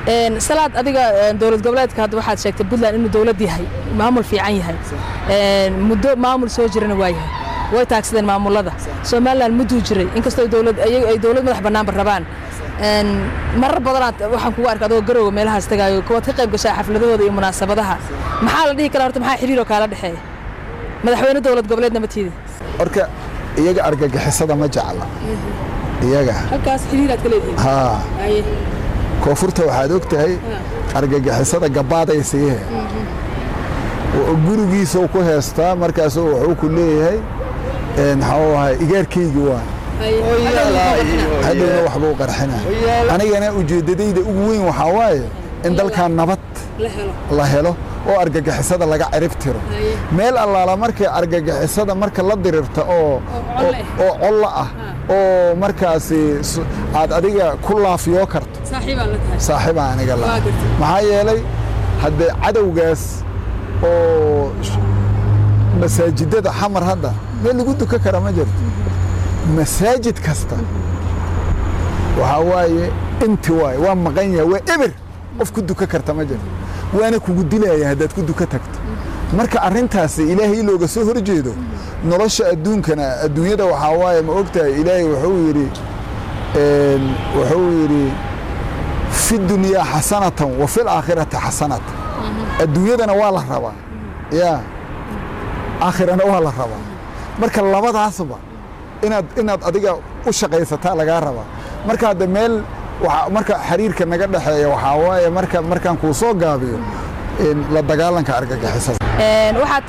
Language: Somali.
salaad adiga dowlad goboleedka hadda waxaad sheegtay puntland inuu dowlad yahay maamul fiican yahay muddo maamul soo jirana waa yahay way taagsadeen maamulada somalilan mudduu jiray inkastoo dowlad ay dowlad madax bannaanba rabaan marar badanaad waxaan kugu arka adoo garowga meelahaas tagaayo kuwaad ka qayb gashaa xafladahooda iyo munaasabadaha maxaa la dhihi karaa horta maxaa xiriiroo kaala dhexeeya madaxweyne dowlad goboleedna ma tiida horka iyaga argagixisada ma jecla iyaga halkaas xiriiraad ka leedihiin haa koonfurta waxaad og tahay argagixisada gabbaaday siihe gurigiisau ku heestaa markaasu wuxuu ku leeyahay maxuu ahay igaarkaygii waa hadhowna waxbuu qarxina anigana ujeeddadayda ugu weyn waxaa waaye in dalkan nabad la helo oo argagixisada laga cirib tiro meel allaala markay argagixisada marka la dirirta oo oo collo ah oo markaasi aad adiga ku laafiyoo karto saaxiibaa aniga la maxaa yeelay haddee cadowgaas oo masaajidada xamar hadda meel lagu duka kara ma jirto masaajid kasta waxaa waaye inti waaye waa maqan yahay waa eber qof ku duka karta ma jirto waana kugu dilaya haddaad ku duka tagto marka arrintaasi ilaahay looga soo hor jeedo nolosha adduunkana adduunyada waxaa waaye ma ogtahay ilaahay wuxuu yidhi wuxuu yidhi fi dunyaa xasanatan wa fil aakhirati xasanatan adduunyadana waa la rabaa yaa aakhirana waa la rabaa marka labadaasba inaad inaad adiga u shaqaysataa lagaa rabaa marka hadda meel marka xiriirka naga dhexeeya waxaa waaye marka markaan kuu soo gaabiyo la dagaalanka argagixisada